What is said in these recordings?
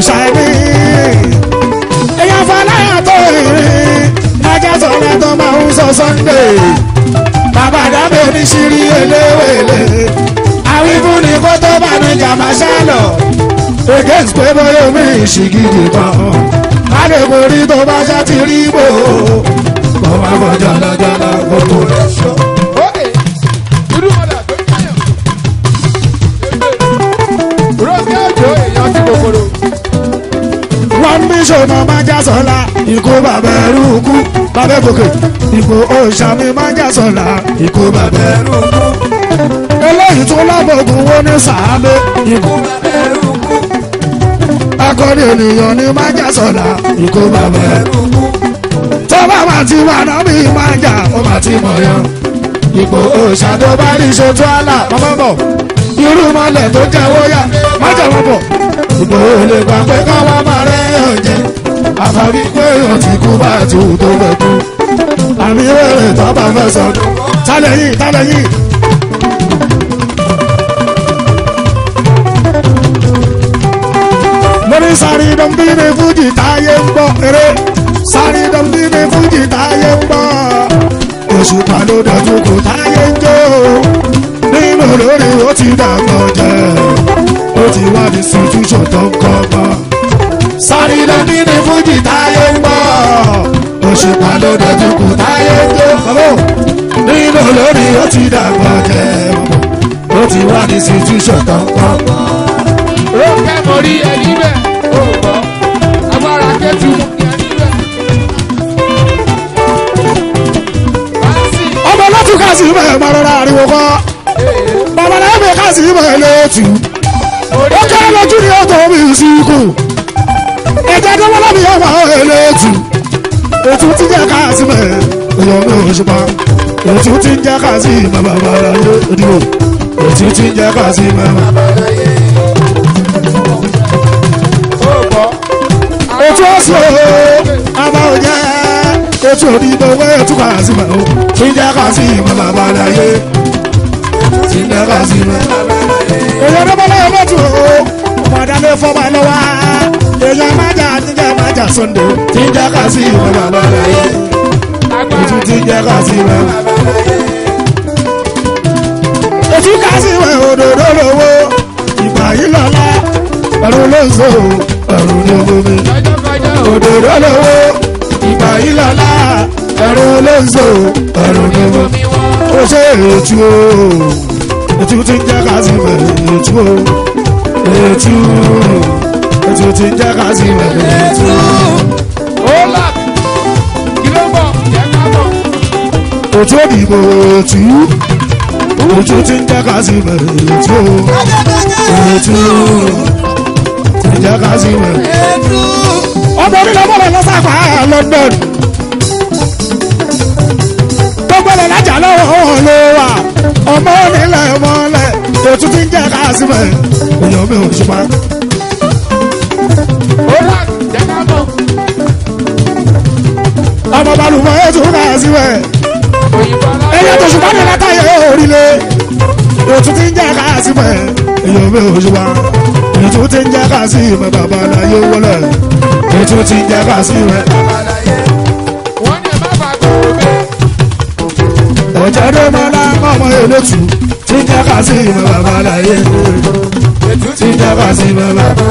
ṣàìní. èèyàn fọláyà tó rìn ẹjẹ sọ̀rọ̀ tó máa ń sọ sunday. bàbá dábẹ́ oníṣirí eléwèlé. àwífún ni kó tó bá ní jàmbá ṣálọ. against pé bóyá omi ìṣìgìdì kan. adékòrí tó bá ṣá ti rí bò. bọ́ máa bọ̀ jọ̀lọ̀jọ̀lọ̀ gbogbo rẹ̀ ṣọ́. Ókè, irúmọlẹ̀ tó káyọ̀. Rọ́ọ̀kì àjò èèyàn ti kòkòrò. wọ́n ní ṣòna máa já sọ́la ikú bàbá ẹrú kú bàbá gòkè ipò òòṣàmì máa já sọ́la ikú bàbá ẹrú kú. eléyìí tún lábògùn wo ní sàábé ikú bàbá ẹrú kú. akọni ènìyàn ní máa já sọ́la ikú bàbá ẹrú kú. tó bá máa ti wà náà bí máa jà ó máa ti mọ̀ yan. ipò òòṣà tó bá ní ṣètò àlà mọ́mọ́ bọ̀ irú mọ́lẹ̀ tó jẹ́ wóyà má jẹ́ wọ́n bọ̀ ìbò lè gbà pé káwá máa rẹ̀ yàn jẹ́ àfàbí pé yàn ti kú bá ti hù tó fẹ́ kú àmì wẹ̀rẹ̀ tó bá fẹ́ sọdún tálẹ̀ yìí tálẹ̀ yìí. lórí sáré dọ́mbí ní fújì táyé ń gbọ́ eré sáré dọ́mbí ní fújì táyé ń gbọ́ oṣù pàló dọ̀tún kò táyé ń jó nínú lórí ó ti dàgbọ́ jẹ́ ó ti wá ní situation tó ń kọ́ mọ́. sáré lóní ní fújì táyé ń gbọ́ òṣùpá ló dẹ̀tún kù táyé ń jó. nínú lórí ó ti dàgbọ́ jẹ́ ó ti wá ní situation tó ń kọ́ mọ́. Rọ́ọ̀kì mo rí ẹni bẹ́ẹ̀. Ó gbọ́. Agbára kẹ́tù ẹni bẹ́ẹ̀. Báńsì. ọmọ lọ́tún ká sí ibẹ̀ máa rọra ariwo kọ́ bàbá náà bẹ̀ ká sí ibẹ̀ lẹ́tù ó kẹ́rẹ́ lójú ni ó tó mi sí ikú ẹ̀jẹ̀ tó wọ́n lọ́bì ọmọ ẹlẹ́tù ètò tí jẹ́ ká sí mẹ́ èèyàn mi ò ṣùpá ètò tí ń jẹ́ ká sí mẹ́ bàbá rẹ̀ ìdìbò ètò tí ń jẹ́ ká sí mẹ́ bàbá Ó gbọ́. ètò ọ̀sẹ̀ àbá òjẹ́ ètò òdìbò wẹ́ ètò ká sí mẹ́ o tí ń jẹ́ ká sí mẹ́ bàbá rẹ̀ tí ń jẹ́ ká sí mẹ́ èèyàn tó bọ́lá ẹgbẹ́ tù ó ọmọ àdáni fọmọ lọ́wọ́ èèyàn májà jíjẹ májà sunday tí ń jẹ́ ká sí ìwé bàbá rẹ̀ ètò tí ń jẹ́ ká sí ìwé ètò ká sí ìwé òdòdó lówó ìgbà yìí lọ́la ẹ̀rù ló ń so ẹ̀rù ní omi Kọjọ́kọjọ́ ò. òdòdó lówó ìgbà yìí lọ́la ẹ̀rù ló ń so ẹ̀rù ní omi Omi wọn. ó ṣe ètù o ètù tí ń jẹ́ ká sí ìwé ètù o ètù ètù tí ń jẹ́ ká sí ìwé ètù Ó làbí. Kí ló bọ̀? Jẹ́ ká mọ̀. ètù òdìbò ètù ètù tí ń jẹ́ ká sí ìwé ètù ètù tí ń jẹ́ ká sí ìwé. ọmọ onílẹ̀ bọ̀lọ̀ lọ́sàpá London gbogbo ẹ̀ lájà lọ́wọ́ wọn ló wà ọmọ onílẹ̀ mọ́lẹ̀ ètù tí ń jẹ́ ká sí ìwé èèyàn mi ò ṣùpá. Ó làbí. Jẹ́ ká mọ̀. ọmọ balùwẹ̀ ètò ká sí ìwé. Òyìnbó aláwọ̀. ẹyẹ tó ṣùgbọ́n ní látàyè orílẹ̀ ètò tí ń jẹ́ ká sí mẹ́ èyàn mi ò ṣùgbọ́n ètò tí ń jẹ́ ká sí mẹ́ bàbá aláyé wọlé ètò tí ń jẹ́ ká sí mẹ́ Wọ́n ní ẹ má bàa gbòòrò bẹ́ẹ̀. ẹ̀jẹ̀ ló mọ lápá ọmọ elétù tí ń jẹ́ ká sí mẹ́ bàbá aláyé Ètò tí ń jẹ́ ká sí mẹ́ bàbá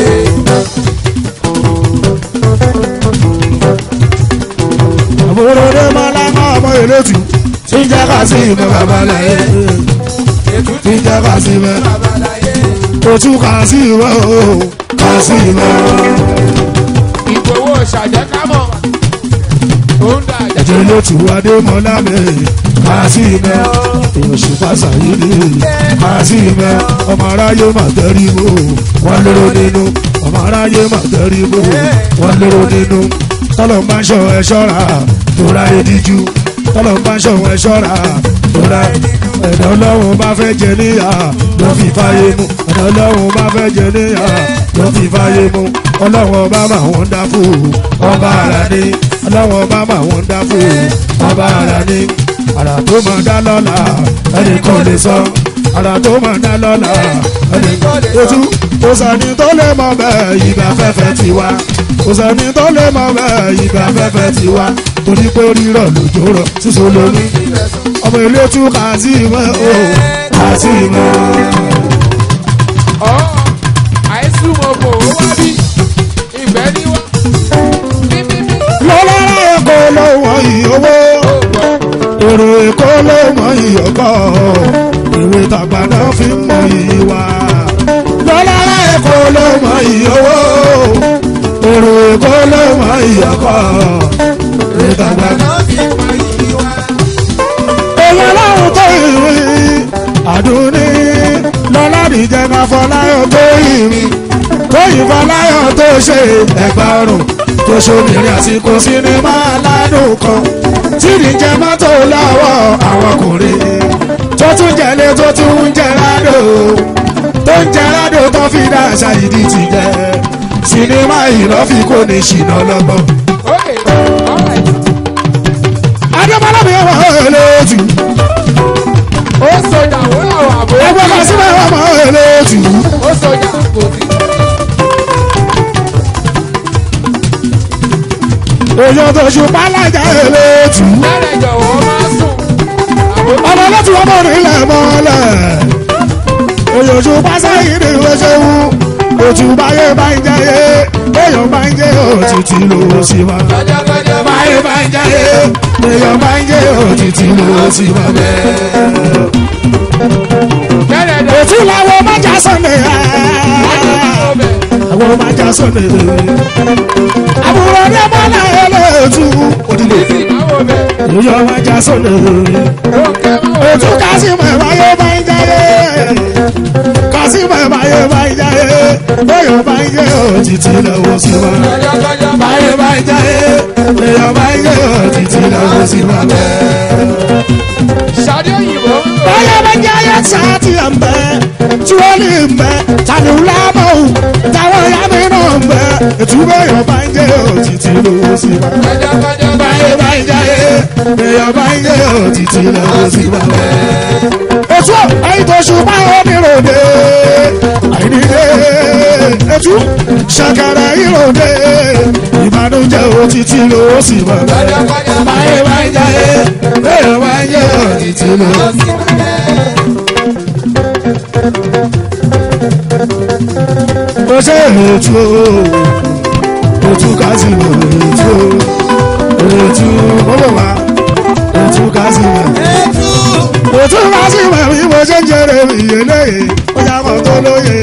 àbúrò ló mọ lápá ọmọ elétù tí ń jẹ́ ká sí mẹ́ bàbá aláyé Ètò tí ń jẹ́ ká sí mẹ́ ojú ká sí mẹ́ o ká sí mẹ́ o. ìgbòho ṣàjẹ́ ká mọ̀. Ó ń dà jẹ́. ẹ̀jẹ̀ ló ti wá dé mọ́lá mi máa sí mẹ́ èèyàn ṣùpá sàyíní máa sí mẹ́ ọmọ aráyé mà tẹ́rí mọ́ wọ́n lérò nínú ọmọ aráyé mà tẹ́rí mọ́ wọ́n lérò nínú tọ́lọ̀ ń bá ń ṣọ ẹ ṣọ́ra tóra ediju tọ́lọ̀ ń bá ń ṣọ ẹ ṣọ́ra tóra ẹ̀dọ́ ọlọ́run bá fẹ́ jẹ níyà ló fi fáyé mu ẹ̀dọ́ ọlọ́run bá fẹ́ jẹ níyà ló fi fáyé mu ọlọ́run ọba mà wọ́n dá fún ọba ara ní ọlọ́run ọba mà wọ́n dá fún ọba ara ní àrà tó máa dá lọ́la ẹnì kan lè sọ àrà tó mọ̀ ná lọ́la ètú kò sẹ́ni tó lè mọ bẹ́ẹ̀ ìgbà fẹ́fẹ́ ti wá kò sẹ́ni tó lè mọ bẹ́ẹ̀ ìgbà fẹ́fẹ́ ti wá torí pé rírọ̀ lójó rọ̀ sísọ lórí ọmọ ilé tú kàtí mọ́ o kàtí mọ́. ọ̀ àìsùn mọ̀ bò ó wá bí ìgbẹ́ ní wá. bíbíbí lọ́lá èkó ló wọ́n yìí owó ó gbọ́. èrò èkó ló mọ ìyọ̀kọ́ ìwé tàgbà náà fi ń mọ ìwà lọ́lá èkó ló mọ ìyọ̀wó èrò èkó ló mọ ìyọ̀kọ́ ìwé tàgbà náà. èèyàn láwùn tó ìwé àdúní lọ́lá nìjẹ́ ká fọláyọ̀ tó ìrìn tó ìfọláyọ̀ tó ṣe ẹ̀gbà ọrùn tó ṣòmìnrin àsìkò sinimá aládùn kan tí nìjẹ́ mọ́tò lọ́wọ́ àwọn ọkùnrin tó tún jẹ́lé tó tún ń jẹ́ rádò tó ń jẹ́ rádò tó fi dá àṣà ìdí ti jẹ́ sinimá ìlọ́fi kò ní ṣìnà lọ́gbọ̀n. Okay, all right. adébọ́lá mi wà lójú ó sọjà ó làwọn àbò. ẹgbẹ́ kan síbẹ̀ wà mọ́ lójú. ó sọjà kò sí. èèyàn tó ṣùpá lájà lójú. bẹ́ẹ̀ jọ̀wọ́ máa sùn. àbò ọmọ láti wọ́n mọ̀ nílẹ̀ mọ́lẹ̀ èèyàn ṣùpá sẹ́yìn ní ìwé ṣẹ́wú òtún báyé bá ń jẹ́yé èèyàn bá ń jẹ́ òtítì ló sì wá. kọjá báyé bá ń jẹ́yé èèyàn bá ń jẹ́ òtítì ló sì wá bẹ́ẹ̀. bẹ́ẹ̀ jọ òtún làwọn májà sọ̀nẹ̀ ọbẹ̀. àwọn májà sọ̀nẹ̀ àbúrò ní bọ́lá ẹlẹ́tù òdìdó bísí máa bẹ̀. èèyàn májà sọ̀nẹ̀. lókè máa Ètò bẹ̀. kásìmọ̀ ìbáyé bá ń jáyé. Kásìmọ̀ ìbáyé bá ń jáyé. Bóyá bá ń jẹ́ òtítì lọ́wọ́ sí wa. kọjá kọjá Báyé bá ń jáyé. Bóyá bá ń jẹ́ òtítì lọ́wọ́ sí wa. ṣáde òyìnbó. Báyé bá ń jáyé sáàtì ẹ̀ ń bẹ́. Tíwọ́lì ń bẹ́. Tàbí lábọ̀ ò. Táwọn ìyá mi náà ń bẹ́. Ètò bóyá bá ń jẹ́ òtítì lọ́wọ́ sí wa. kọjá kọjá Báyé bá ń jáyé. Bóyá bá ń jẹ́ òtítì lọ́wọ́ sí wa ètò ẹ̀yìn tó ṣùgbọ́n oníròde àìníde ètò ṣàkàrà ìròde ìbànújẹ́ òtítì ló sì mọ̀ kọjá kọjá. báyé bá ń jáyé bẹ́ẹ̀ bá ń jẹ́ òtítì ló sì mọ̀. mo ṣe ètò ètò kásìmọ̀ ètò ètò bọ́bọ̀ wá ètò kásìmọ̀ òtún bá sì mọ̀ bí mo ṣe ń jẹrẹ ìyè lóye ó yá mọ̀ tó lóye.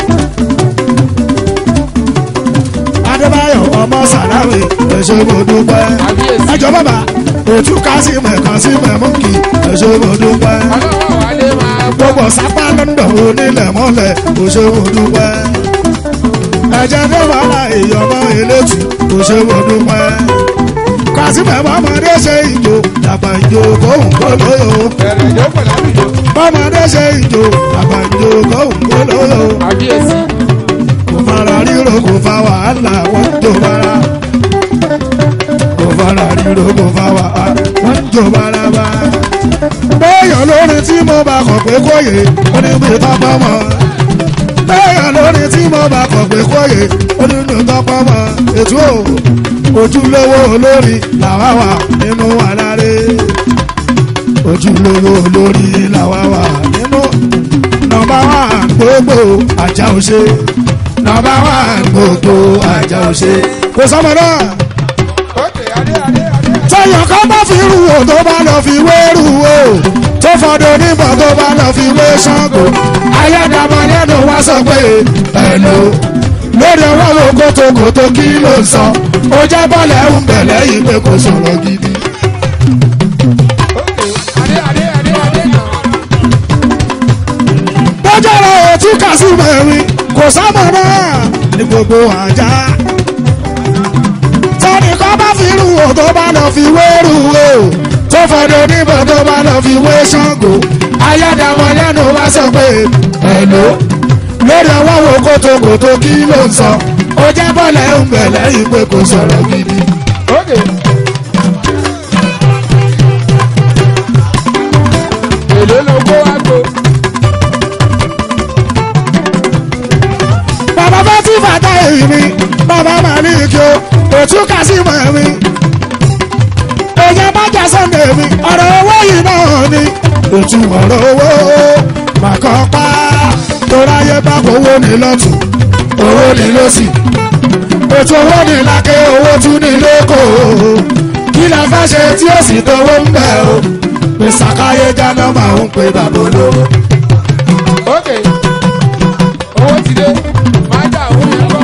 adébáyọ̀ ọmọ sàlámì ẹ̀ṣẹ̀ mo dúpẹ́. àbíyèsí. ẹjọ́ bàbá òtún ká sí mẹ̀kan sí mẹ̀mọ́kì ẹ̀ṣẹ̀ mo dúpẹ́. ọlọ́wọ́ wálé máa gbọ́. gbogbo sápá lọ́ndọ̀ onílẹ̀ mọ́lẹ̀ ẹ̀ṣẹ̀ mo dúpẹ́. ẹ̀jẹ̀ tó wà láàyè ọmọ elétù ẹ̀ṣẹ̀ mo dúpẹ́. kásìmẹ̀ mọ́mọdé ṣe ìjò dàgbà ìjò kóhùn kó lóyò bẹ̀rẹ̀ ìjókòó lábìjọ. bọ́mọdé ṣe ìjò àgbàjò kóhùn kó lóyò àbíyèsí. kò fara ríro kò fa wàhálà wọ́n jò bára kò fara ríro kò fa wàhálà wọ́n jò bára bá. bẹ́ẹ̀yàn lórin tí mo bá kọ̀ pé kóyè ó ní bí tọ́pọ̀ mọ́ bẹ́ẹ̀yàn lórin tí mo bá kọ̀ pé kóyè ó ní bí tọ́pọ̀ mọ́ ètò ojúlówó olórí làwa wà nínú àlàré ojúlówó olórí làwa wà nínú nọ́mbà wà gbogbo àjà òṣè nọ́mbà wà gbogbo àjà òṣè. kò sọmọ náà ókè adé adé adé. tẹyàn kan bá fi rú o tó bá lọ fi wé rú o tó fọdọ níbọn tó bá lọ fi wé Ṣàngó ayédàmọ lẹ́nu wá sọ pé ẹnu lórí ọwọ́ wo kótókótó kí ló ń sọ ó jẹ́ bọ́ọ̀lù ń bẹ̀ lẹ́yìn pé kò sọ̀rọ̀ gidi. ókè adé adé adé adé náà. bọ́jọ́ rẹ̀ ò tí kà sí mẹ́rin kò sámọ̀ náà ní gbogbo àjà. tọ́ni kan bá fi rú o tó bá lọ fi wé rú o tó fọdọ níbọn tó bá lọ fi wé Ṣàngó ayédàmọ̀ lẹ́nu wá sọ pé ẹ̀lò lórí ọwọ́ wo kótókótó kí ló ń sọ ó jẹ́ bọ́ọ̀lù ń bẹ̀ lẹ́yìn pé kò sọ̀rọ̀ gidi. ókè. èlé ló kó wá gbó. bá tí bàtà èyí mi bàbá màlíkì o òtún kásìmọ̀ mi èèyàn bá jà sọ́ndẹ̀ mi ọ̀rọ̀ owó yìí náà ni òtún ọ̀rọ̀ owó màkọ́ pa toráyé bá owó ní lọ́tún owó ní lọ́sì ètò owó ní lákè owó tún ní lóko kí la fẹ́ ṣe tí ó sì tọwọ́ ń bẹ̀ o pèsàkáyé jáná máa ń pe bàbá olówó. ókè owó ti dé máa dà owó yẹn kọ́.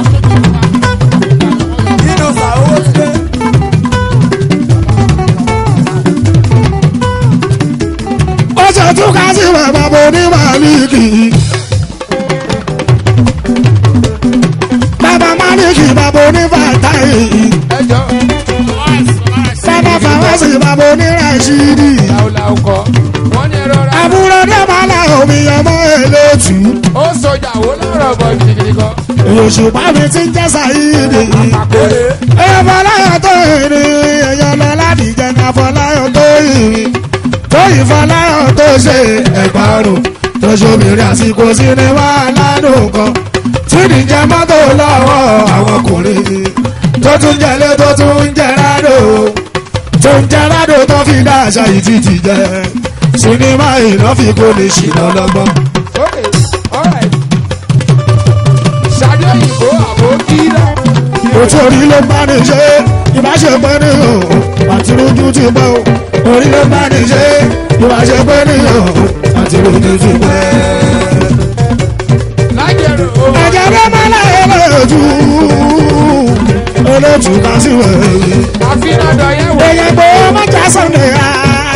nínú sàówó ti dé. ó ṣe tún ká sí bàbá onímàlíkì. bàbá màlíkì bàbá onífàtáì. ẹjọ́ bàbá fàwọ́sì bàbá oníràṣídì. làwùlàwù kọ́ wọ́n ní ẹ̀rọ ra. àbúrò dẹ́mọ̀lá omi ọmọ elétù. ó sọjà wo lọ́rọ̀ bọ̀ gidigidi kan. òṣùpá mi ti ń jẹ́ sàyídì. àkórè èèyàn fọláyọ̀ tó ìrìn èèyàn lọ láti jẹta fọláyọ̀ tó ìrìn. tó ìfọláyọ̀ tó ṣe ẹ̀gbárùn tó ṣòmìnrin àsìkò sinimá aládùn kan. tí nìjẹ́ mọ́tò lọ́wọ́ àwọn ọkùnrin. tó tún jẹlé tó tún jẹ rádò. tó ń jẹ rádò tó fi dá àṣà yìí títì jẹ. sinimá iná fi kó lè ṣìnà lọ́gbọ́n. ókè alright. ṣáájú òyìnbó àbò kíra. òtún orí ló bá ní ṣe ìbáṣepẹ́ ní o àti rojú ti pẹ́ o orí ló bá ní ṣe ìbáṣepẹ́ ní o àti rojú ti pẹ́. lájẹrò o. ẹ̀jẹ̀ ló máa láyé lójú olóòtú ká sí wẹ̀rẹ̀ àfihàn dọ̀yẹ̀ wò. èèyàn gbé mọ́jà sọ̀nẹ̀ á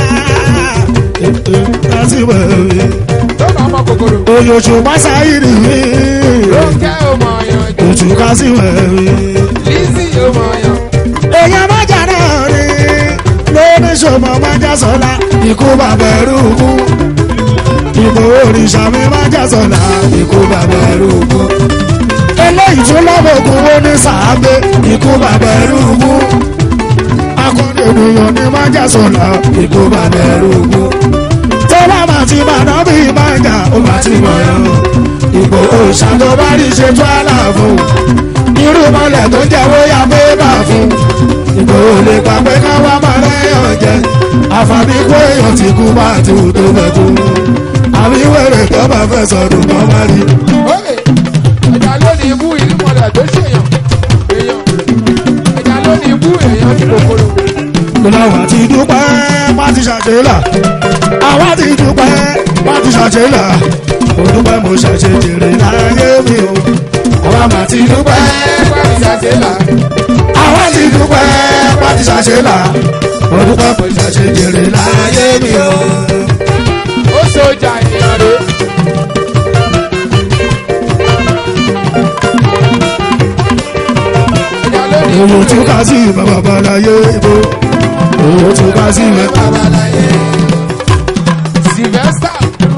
ká sí wẹ̀rẹ̀ tó bá mọ kòkòrò. oyòṣù pásá ìrì mi ló ń kẹ́ ọmọ ọyàn jù. òtú ká sí wẹ̀rẹ̀. lísì ọmọ ọyàn. èèyàn májà náà rí lóní ṣòmọ májà sọlá ikú bàbá ẹrú kú ìbò òrìṣà mi májà sọlá ikú bàbá ẹrú kú eléyìí tún lọ́wọ́ ogun wo ní sàábé ikú bàbá ẹrú kú akọni ènìyàn ní májà sọlá ikú bàbá ẹrú kú tó bá máa ti bàdá bí májà ó máa ti mọ̀ ẹ́ ìbò òrìṣà tó bá rí ṣe tó àlàfo irú mọ́lẹ̀ tó jẹ́wọ́ ya bébà fún ìgbòho lè pa pé ká wá máa rẹ́yàn jẹ àfàbí kó èèyàn ti kú bá ti wù tó fẹ́ kú àbí wèrè tó bá fẹ́ sọdún kan má rí. ókè ẹja ló ní ibú ìlú mọ̀lẹ̀ tó ṣèyàn. èèyàn ẹja ló ní ibú èèyàn ní kòkòrò. lọ́wọ́ ti dúpẹ́ má ti ṣàṣeyìlà àwa ti dúpẹ́ má ti ṣàṣeyìlà mo dúpẹ́ mo ṣàṣe jèrè láyé mi o àwa má ti dúpẹ́ ẹgbẹ́ mi ṣàṣẹ là. àwa ti dúpẹ́ má ti ṣàṣeyìlà mo dúpẹ́ mo ṣàṣe jèrè láyé mi o. ó sọjà ènìyàn rè. ẹja ló ní ibú Owó tún ká sí ìmọ̀ babaláyé ibo. Owó tún ká sí ìmọ̀ babaláyé. sylvester.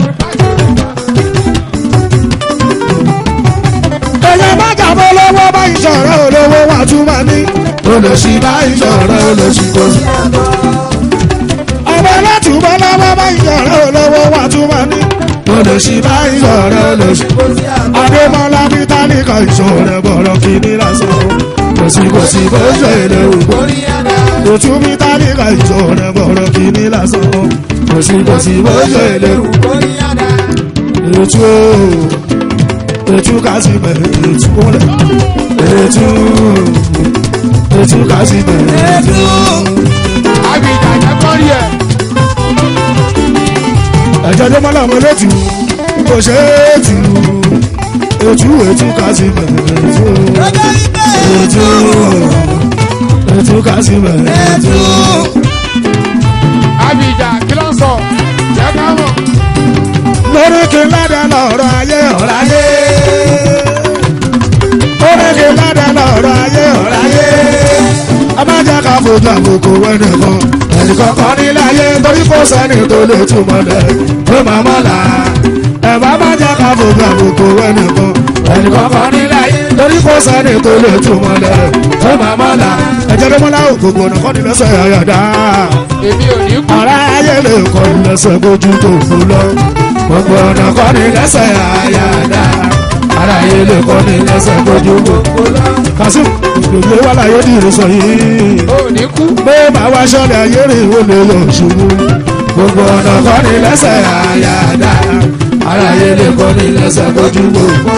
Èyàn bá jàbọ̀ lọ́wọ́ bá ìṣọ̀rẹ́ olówó wà tún máa ní. Olòṣì bá ìṣọ̀rẹ́ olòṣì kò sí. Ọmọ látùbọ̀ lọ́wọ́ bá ìṣọ̀rẹ́ olówó wà tún máa ní. Olòṣì bá ìṣọ̀rẹ́ olòṣì kò sí. Adémọ́lá bí tálíkà ìṣọ̀rẹ́ bọ̀rọ̀ kìíní lásán. Kò sí kò sí bó ṣe lè wù kó rí ẹ̀dá. Òtún bí tálíkà ìṣọ̀rẹ́ bọ̀rọ̀ kìíní lásán. Kò sí kò sí bó ṣe lè wù kó rí ẹ̀dá. Ètú o ètú kásì bẹ̀rẹ̀ ètú kúnlẹ̀ ètú ètú kásì bẹ̀rẹ̀ ètú. àbíjà jẹ́ kọ́rí ẹ̀. ẹ̀jẹ̀ tó mọ́lá ọmọ létí kò ṣe é tù ètú ètú kásì bẹ̀rẹ̀ ètú ètú ètú kásì bẹ̀rẹ̀ ètú. àbíjà kí ló ń sọ jẹ́ ká mọ̀. lórí kí n ládàá lọ́rọ̀ ayé ọ̀rọ̀ ayé. lórí kí n ládàá lọ́rọ̀ ayé ọ̀rọ̀ ayé. a máa jẹ́ ká fojú àbùkù wẹ́nìkan. ẹnìkan kan nílé ayé torí kò sẹ́ni tó lè túmọ̀ lẹ̀ tó máa mọ̀ là. ẹ bá máa jẹ́ ká fojú àbùkù wẹ́nìkan. ẹnìkan kan nílé ayé torí kò sẹ́ni tó lè túmọ̀ lẹ̀ tó máa mọ̀ là. ẹ̀jẹ̀ ló mọ́lá ògògbò náà kọ́ ni lẹ́sẹ̀ àyàdá èmi ò ní kú. ara ayé lè kọ́ ni lẹ́sẹ̀ bójú tó kú lọ gbogbo ọ̀nà kọ́ ni lẹ́sẹ̀ àyàdá ara yé lè kọ́ ní lẹ́sẹ̀ kojú gbogbo kasim lòlẹ́ wà láyé ní ìrìnsọ yìí ò ní kú. pé bá wá ṣọlẹ̀ ayé rè ó lè lọ ṣubú gbogbo ọ̀nà kọ́ ní lẹ́sẹ̀ àyàdá ara yé lè kọ́ ní lẹ́sẹ̀ kojú gbogbo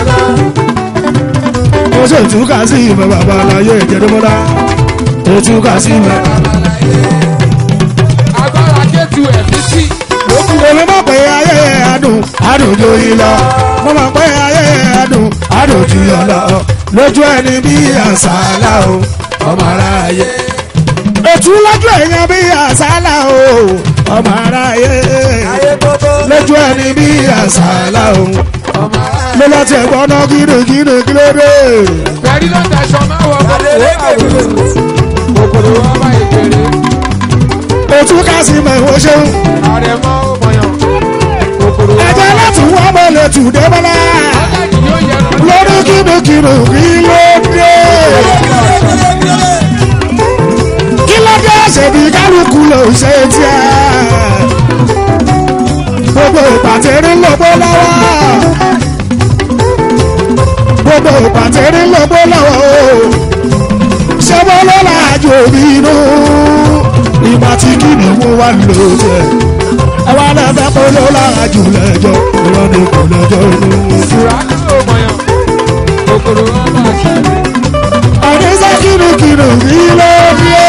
ó ṣe ìtúkà sí ìfẹ́ bàbá aláyé ìjẹ́dẹ́mọ́lá ìtúkà sí ìfẹ́. agbára kẹ́tù ẹ̀mí sí lókù. èmi mọ̀ pé ayé adùn adùn ju yìí lọ mo mọ̀ pé ayé adùn adùn ju yọ lọ lójú ẹni bí àṣàlà o ọmọ aráyé. ètú lójú èèyàn bí àṣàlà o ọmọ aráyé lójú ẹni bí àṣàlà o ọmọ ara ló láti ẹ̀gbọ́n náà gírígírí kílódé. pẹ̀lú ló daṣọ máa wọ ọmọ kòkòrò ọmọ ìbèrè ètú kásì mẹ́wọ́ ṣeun àrẹ̀mọ ọmọyàn kòkòrò ẹ̀jẹ̀ láti wọ́n mọ̀ lè tù dé bọ́lá aláàjì yóò yẹnu lórí kírígírí kílódé. kí ló dé ṣèbí kálukú ló ń ṣe tiẹ̀. gbogbo ìpàtẹ́rí ló bó lọ́wọ́. gbogbo ìpàtẹ́rí ló bó lọ́wọ́ o. ṣé mo ló láàjò mi inú. ìgbà tí kìnì mú wá lò jẹ. ẹ wá lẹ́fẹ̀ẹ́ kó ló láàjò lẹ́jọ́. ìrọ̀ ni kò lẹ́jọ́ inú. ìṣúra ọmọyàn kòkòrò ọmọ àṣàlẹ̀ àdéṣe kìnnìkìnnì kí ló dé.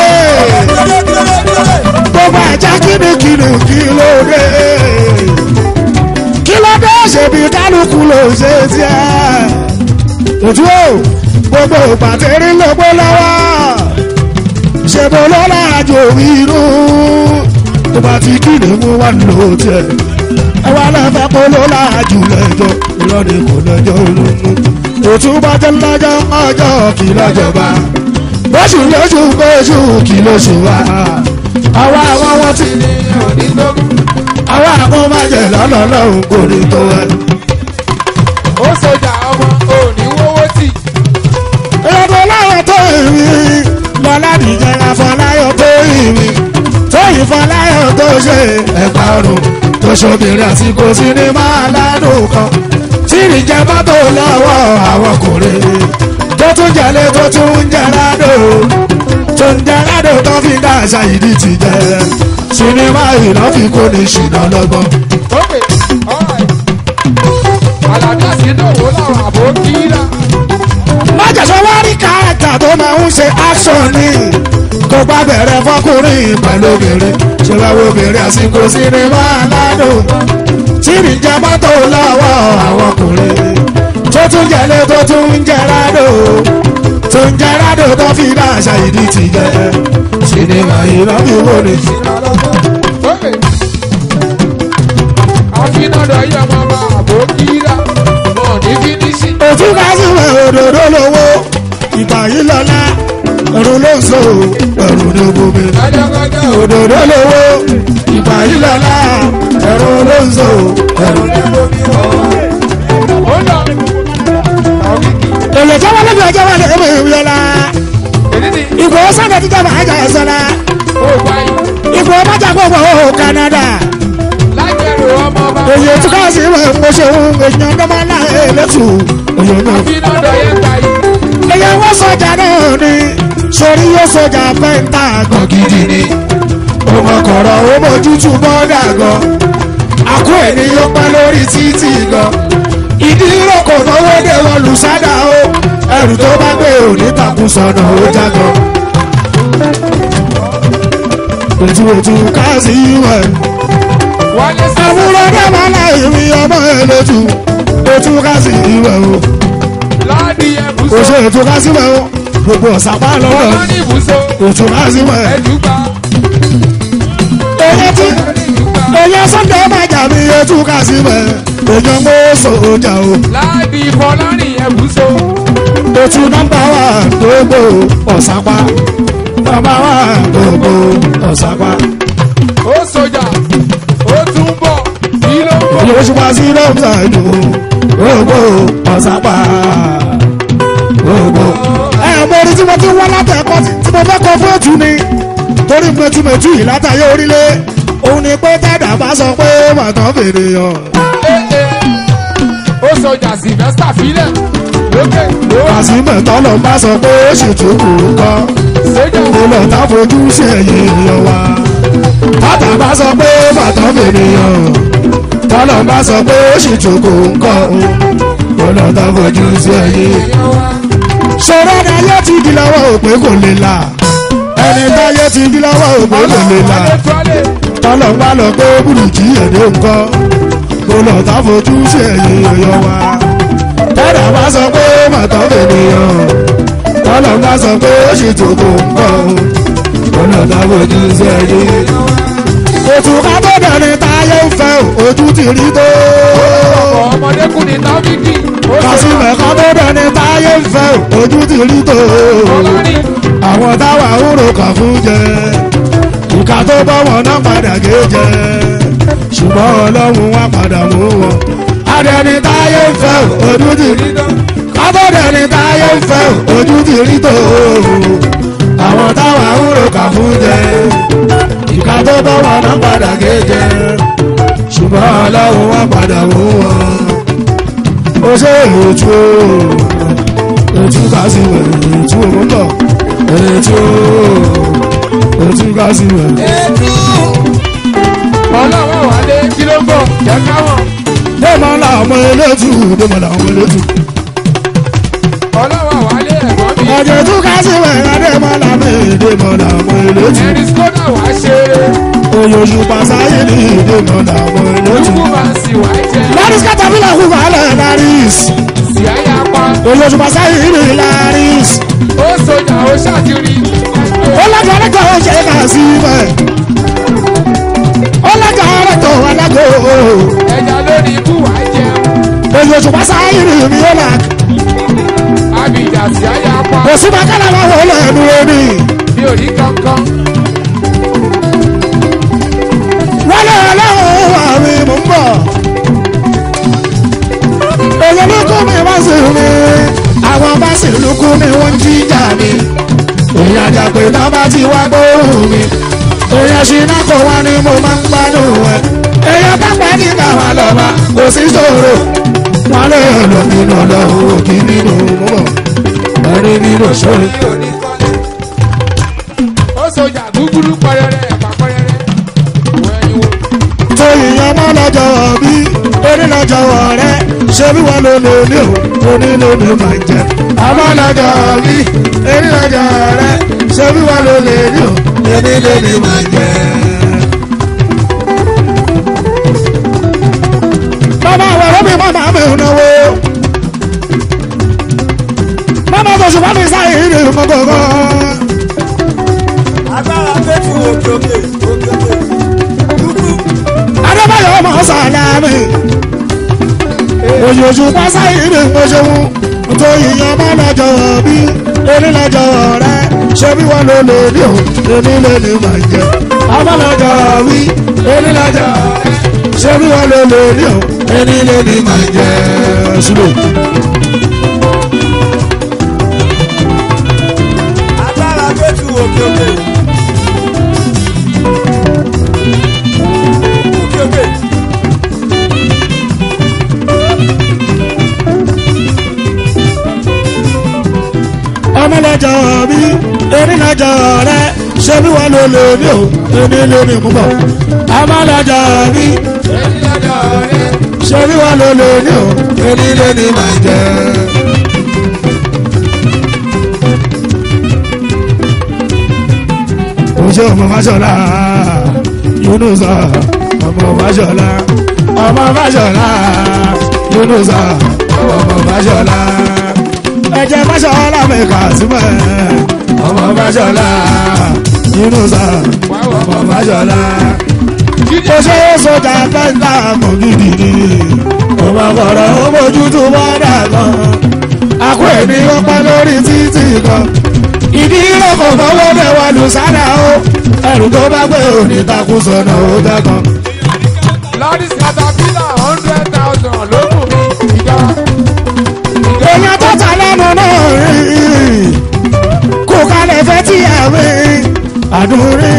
gbogbo ẹja kìnnìkìnnì kí ló dé. kí ló dé ṣèbí kálukú ló ṣe tiẹ̀. òtún o gbogbo pàtẹ́rì ló gbó lọ́wọ́. ṣèbó ló láàjò inú. tó bá ti kíni mú wá lò tiẹ̀. ẹ wá lẹ́fẹ̀ẹ́ kó ló láàjù lẹ́jọ́ ìrọ̀lẹ́ kò lẹ́jọ́ olóńgbò. òtún bá jẹ́ lọ́jọ́ ọjọ́ kì lọ́jọba. lóṣù lóṣù kóṣù kì lóṣù wa. àwa àwọn wọn ti ní onígbógun àwa àwọn máa jẹ lọ́nà lọ́hùn kò ní tó ẹ. ó sọjà ọmọ òní wọ́wọ́ tì ìrọ̀bọ̀ láwọn tó ìrì lọ́ládìjẹ́ afọláyọ̀ tó ìrì tó ìfọláyọ̀ tó ṣe ẹ̀pà ọ̀run tó ṣobìnrin àsìkò sinimá aládùn kan tí ìrìjẹ́ bá tó lọ́wọ́ àwọn ọkùnrin tó tún jẹ́lé tó tún ń jẹ́ ládò tó ń jẹ́ ládò tó fi dá àṣà ìdí ti jẹ́ sinimá ìlọ́fi kò ní ṣìnà lọ́gbọ́n. ókè ọ̀rẹ́ àlàdé àsìndòwò làwọn àbò kíra májèsọ wá rí káàkà tó máa ń ṣe action ni kó bá bẹ̀rẹ̀ fọkùnrin pẹ̀lú obìnrin ṣe wá wo obìnrin àsìkò sinimá aládùn tí ìrìnjẹ mọ́tò lọ́wọ́ àwọn ọkùnrin tó tún jẹ́lé tó tún ń jẹ́ rádò tó ń jẹ́ rádò tó fi bá àṣà ìdí ti jẹ́ sinimá ìlọ́bí wo ni. ókè àfinàdọ̀ yẹ ọmọ ọba àbò kíra wọn ní fínísì òtún ká sí wẹ̀ òdòdó lówó ìgbà yìí lọ́lá ẹ̀rù ló ń so ẹ̀rù ní gbogbo kájọ́kájọ́ òdòdó lówó ìgbà yìí lọ́la ẹ̀rọ ló ń so ẹ̀rọ ní gbogbo. ó lọ ọ̀gígì èlò tí wọ́n lẹ́bi ọjọ́ wọn lè mú ìwé ọ̀la èdè ní ìgbò sọ́dọ̀ títọ́ máa jà ẹ̀sọ́la ó gbáyé ìgbò májà gbogbo ó Canada lágbẹ̀rù ọmọ ọba èyí tí ká sí ìwé mo ṣe ń èèyàn ọdọ́mọ náà èlétù èyí náà. àfinàdọ̀ yẹ gbáyé èyí wọ́n sọjà náà ni sórí yóò sọjà pẹ́ńtà gan gidi ni ọmọ kọ̀rọ̀ ó mójútó bọ́dà gan àkó ènìyàn pẹ́ lórí títì gan ìdí ìrókò náwó dé wọn lùsádà ó ẹrù tó bá gbé òní takùn sọnà ó jágọ. ètò ètò káàsì ìwẹ̀ wálé sẹ́sẹ́ àwùrọ̀ dábàá láì rí ọmọ ẹlẹ́tù ètò káàsì ìwẹ̀ o láàdì kò ẹ̀bùsọ̀ ṣe ètò káàsì ìwẹ̀ o gbogbo ọ̀sàpá lọ́dọ̀ ọmọ ní ìbùsọ̀ ètò káàsì ìwẹ̀ ẹ̀dùgbà èyí tí ẹ̀dùgbà èyí sunday máa jà mí ètò káàsì ìwẹ̀ èyàn mọ́ sọ̀ọ́jà o. láàdì ìfọlárìn ẹ̀bùsọ̀ Otu nọmba wa gbogbo ọ̀sápá. Nọmba wa gbogbo ọ̀sápá. ó sọjà ó tún bọ̀ kí ló ń bọ̀ Yóò ṣùgbọ́n sí lọ́ọ̀tà ìlú gbogbo ọ̀sápá. Gbogbo. Ẹ mo rí tí mo ti wá látẹ̀kọ́ tí mo fẹ́ kọ fún ètù ni. Torí mẹtumẹtu yìí látàyè orílẹ̀. Òun ni pé tẹ́dà bá sọ pé màtán fèrè yàn. ó sọjà sylvester filẹ̀ lókè lówà kàsímẹ̀ tọ́lọ̀ bá sọ pé ó sì tún kù ú kọ́ sójà mo lọ tá fojú sí ẹ̀yìn èèyàn wa bàtà bá sọ pé bàtà mènìyàn tọ́lọ̀ bá sọ pé ó sì tún kù ú kọ́ mo lọ tá fojú sí ẹ̀yìn èèyàn wa sọ̀rọ̀ ni ayé ti di lọ́wọ́ òpè kò lè là ẹni táyé ti di lọ́wọ́ òpè kò lè là ọlọ́wọ́ tọ́lẹ̀ tọ́lọ̀ ń bá lọ pé bùrùkì èdè ńkọ́ kò lọ tá fojú sí ẹ̀yìn èèyàn wa tẹ́lẹ̀ bá sọ pé màtọ́ ènìyàn tọ́lọ̀ ń bá sọ pé ó sì tó kò ńkọ́ kò lọ tá fojú sí ẹ̀yìn èèyàn wa. òtún ká tó dẹ̀ni táyé ń fẹ́ ojú ti rí tó. ọkọ̀ ọmọdékùnrin tábìkì ó sọjà kásìmẹ̀ ká tó dẹni táyé ń fẹ́ ojú ti rí tó ọlọ́ni àwọn táwa ń ro kà fún jẹ ìka tó bọ́ wọn náà padà gé jẹ ṣùgbọ́n ọlọ́run wá padà mú wọn. adẹni táyé ń fẹ́ ojú ti rí tó kábọ̀dẹni táyé ń fẹ́ ojú ti rí tó àwọn táwa ń ro kà fún jẹ ìka tó bọ́ wọn náà padà gé jẹ ṣùgbọ́n ọlọ́run wá padà mú wọn. ó ṣe ètò ètò kásìwẹ̀ ètò òun bọ̀ ètò ètò kásìwẹ̀. ọlọ́wọ́ wálé kí ló ń bọ̀ jẹ́ káwọn dèmọ̀ làwọn elétù dèmọ̀ làwọn elétù. ọlọ́wọ́ wálé ẹ̀gbọ́n mi ọjọ́ ètò kásìwẹ̀ dèmọ̀ làwọn dèmọ̀ làwọn elétù. ẹni skoda wá ṣeré oyosù pàṣáyé ní dèmọ̀ làwọn elétù. lukú bá ń sì wá jẹ lọ́dún kátàbílà kú wàhálà laris. sí àyà pa oyosù pàṣáyé ní laris. ó sọjà ó ṣàtìrí ó lọ́jọ́ ọlọ́jọ́ ó ṣe kà sí ibẹ̀. ó lọ́jọ́ ọlọ́jọ́ alágò. ẹja lórí ikú wá jẹun oyosù pàṣáyé ní mi ó là. abidjan sí àyà pa òsì bàkàlà wà wọlé ẹnu omi. mi ò rí kankan wọlé ọlọ́run wà mí mò ń bọ̀. èyí ló kú mi wá sí mi. àwọn bá sì lukú mi wọ́n ń jíjà mi. èyí àjàpè náà bá ti wá gbóhùn mi. èyí ṣìnà kò wá ní mo máa ń gbádùn ẹ̀. èyí pápá ní káwa lọ́ba kò sí ṣòro. wọ́n lè lọ nínú ọlọ́run òkì nínú mọ́. ẹni nínú ṣòro. ó sọjà gúgúrú pẹrẹrẹ ẹ̀pà pẹrẹrẹ wẹ̀yìn wo tó ìyẹn mọ́ lọ́jọ́ bí onílọ́jọ́ rẹ̀ ṣé bí wọ́n ló lò ní o onílò ní máa jẹ. àmọ́ lọ́jọ́ bí onílọ́jọ́ rẹ̀ ṣé bí wọ́n ló lè ní o onílò ní máa jẹ. bàbá àwọn ọ̀rọ̀ mi máa mi ò náwó. bàbá tó ṣùgbọ́n mi sáyé ní ìmọ̀gọ́gọ́. agbára fẹ́tù òkè òkè òkè òkè dúdú adébáyọ̀ ọmọ sàlámì òyòṣù pásá ìrè mọ́ṣẹ́wó tó yíyan má lọ́jọ́ bí onílọ́jọ́ rẹ ṣé bí wọ́n ló lè ní o èmi lè ní máa jẹ ọmọ lọ́jọ́ bí onílọ́jọ́ rẹ ṣé bí wọ́n ló lè ní o èmi lè ní máa jẹ ṣùgbọ́n. agbára fẹ́tù òkè òkè òkè òkè ọmọ lọ́jọ́ bí onílọ́jọ́ rẹ ṣé bí wọ́n ló lè ní o èmi lè ní mú bọ̀ ọmọ lọ́jọ́ bí ẹni lọ́jọ́ rẹ ṣé bí wọ́n ló lè ní o èmi lè ní máa jẹ. ojú ọmọ fàṣọlá yunusa ọmọ fàṣọlá ọmọ fàṣọlá yunusa ọmọ fàṣọlá ẹjẹ fàṣọlá mẹka síbẹ̀ ọmọ fàṣọlá yunusa ọmọ fàṣọlá ó ṣe é sọjà pẹ́ńtà mọ̀ gidi ni ọmọ kọ̀ọ̀rọ̀ ó bójú tó bọ́dà kan akó ẹni ó pẹ́ lórí títì kan ìdí ìrọ̀kọ̀ fọwọ́ bẹ̀ wà lù sádà ó ẹrù tó bá gbé òní takú sọ̀nà ó dẹ́kan. lọ́dís caterpillar hundred thousand ló kù mí ìjọ èèyàn tó ta lẹ́nu náà rí kò kalẹ̀ fẹ́ tí ẹ̀ rí àdúrí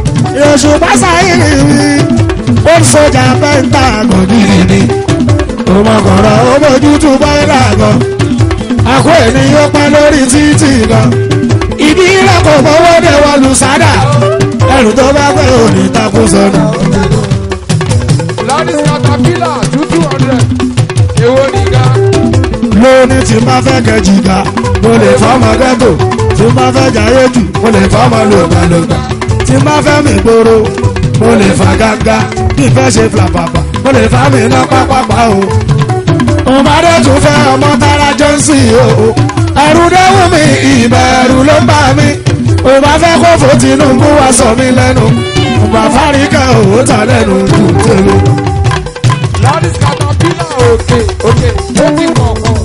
oṣù pásá ìrì rí ó ń sọjà pẹ́ńtà gòdìrì ni tòmọkọ̀rọ̀ ó bójú tó bọ́ìlà gan àkó ènìyàn pẹ́ lórí títì gan ìdí rẹ̀ kò fọwọ́ dé wọ́n lu sádà ẹrù tó bá pẹ́ òní takú sọnù. Ladies caterpillar two two hundred. Èwo ni ga? lóní tí má fẹ́ kẹjì ga mo lè fọ́mọ gẹ́tò tí má fẹ́ jayé jù mo lè fọ́mọ lògbàlògbà tí má fẹ́ mi gbòòrò mo lè fà gágá bí fẹ́ ṣe flapapa mo lè fà mí ná pápápá o. òmàdé tún fẹ́ ọmọ tara johnson o ẹ̀rù dẹ́wù mi ìbẹ̀rù ló ń bà mí òbá fẹ́ kó fò Tinubu wá sọ mí lẹ́nu òbá fáríkà òwò tà lẹ́nu kù tẹ́lẹ̀. Ladies caterpillar òkè òkè ó ti kọ̀ọ̀kan.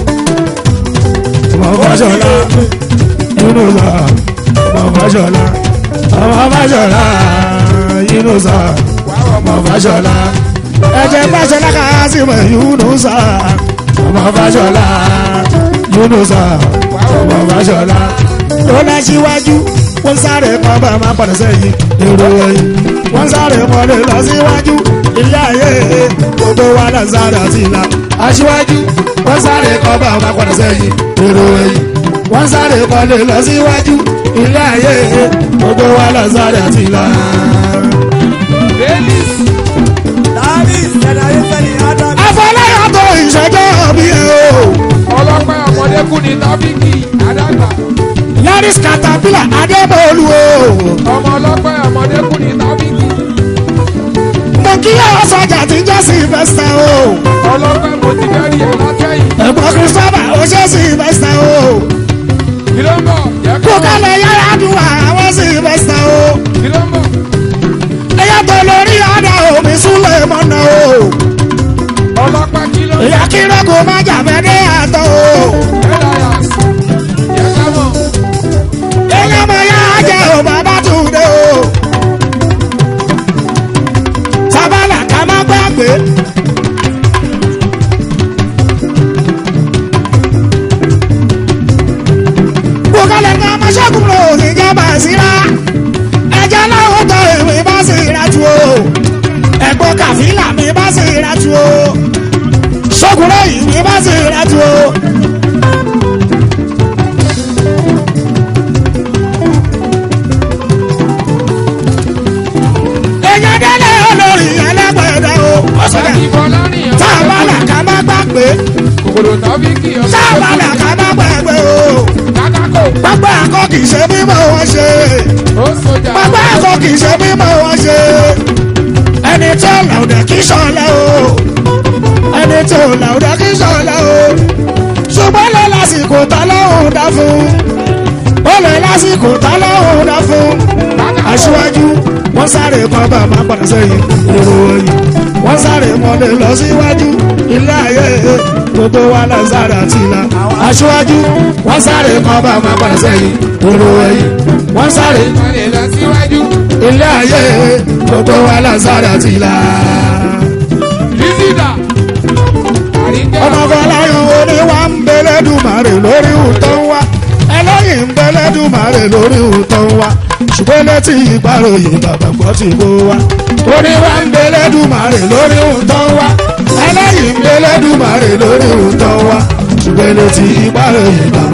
ọmọ fàṣọlá yúnúṣà ọmọ fàṣọlá ọmọ fàṣọlá yúnúṣà ọmọ fàṣọlá ẹjẹ fàṣọlá kásìmọ yúnúṣà ọmọ fàṣọlá yúnúṣà ọmọ fàṣọlá tó lọ síwájú wọ́n sáré kan bá máa padà sẹ́yìn èrò ẹ̀yìn wọ́n sáré kan lè lọ síwájú ilé ayé gbogbo wa lọ sáré àti ìlà aṣíwájú wọ́n sáré kan bá máa padà sẹ́yìn èrò ẹ̀yìn wọ́n sáré kan lè lọ síwájú ilé ayé gbogbo wa lọ sáré àti ìlà. Ladies Davis, generation in Adam. afọláyà tó ìṣẹ́jọ́ bí ẹ o ọlọ́pẹ́ ọmọdékùn ní tábìkì àdàgbà. yaris caterpillar adébọ̀lù o Ọmọ ọlọ́pẹ́ ọmọdékùn ní tábìkì. mo kí àwọn sọjà tí jẹ́ sylvester o Ọlọ́pẹ́ mo ti bẹ́rì ẹ̀ látẹ̀yìn. ẹ̀gbọ́n christopher ó ṣe sylvester o Kí ló ń bọ̀? Jẹ́ kó kó kálẹ̀ yàrá dùn àwọn sylvester o kí ló ń bọ̀? ẹ̀yà tó lórí ọ̀dà omi súnlẹ̀ mọ́nà o Ọlọ́pẹ́ kí ló ń ìyá kírọ́ kó má jàfẹ́ dé àtọ̀ o Elias. Jẹ́ ká mọ̀. ẹ̀yà mọ̀ yá jẹ́ o bàbá tún dé o sábàlà ká má gbàgbé. kó kálẹ̀ ká má ṣẹ́gun lò ní jábà síra ẹ̀jẹ̀ láwọn tó ìwé bá sì ra tu o ẹ̀gbọ́n kàfílà mi bá sì ra tu o ṣọ́kùnrin ìwé bá sì ra tu o. èèyàn délé olórí ẹlẹ́gbẹ̀dẹ o. ọ̀sọ̀dẹ̀ Ìbọ̀lá nìyẹn. tá a bá là ká má gbàgbé Kòkòrò tábìkì tá a bá là ká má gbàgbé o. Kákákò. pápá ẹ̀kọ́ kì í ṣe mímọ́ wọn ṣe. Ó sojà. pápá ẹ̀kọ́ kì í ṣe mímọ́ wọn ṣe. ẹni tó làwùdà kì í ṣọlẹ̀ o. ẹni tó làwùdà kì í ṣọlẹ̀ o. ṣùgbọ́n lè lásìkò tá lọ́hùn dá fún. ó lè lásìkò tá lọ́hùn dá fún. aṣíwájú wọ́n sáré kan bá máa padà sẹ́yìn èrò ẹ̀yìn wọ́n sáré mọ́lẹ̀ lọ síwájú ilé ayé gbogbo wa lọ sáré àti ìlà aṣíwájú wọ́n sáré kan bá máa padà sẹ́yìn èrò ẹ̀yìn wọ́n sáré Ìmọ̀lẹ̀ lọ síwájú. ilé ayé gbogbo wa lọ sáré àti ìlà. Lísìdà. Àríkẹ́. ọmọ fọláyàn oníwà ń bẹlẹ́dùmarè lórí ìtọ́ ń wá ẹlẹ́yìn ń bẹlẹ́dùmarè lórí ìtọ́ ń wá ṣùgbọ́n létí ìgbàròyìn bàbá gbọ́ ti bó wá oníwà ń bẹlẹ́dùmarè lórí ìtọ́ ń wá ẹlẹ́yìn ń bẹlẹ́dùmarè lórí ìtọ́ ń wá ṣùgbọ́n létí ìgbàròyìn bàbá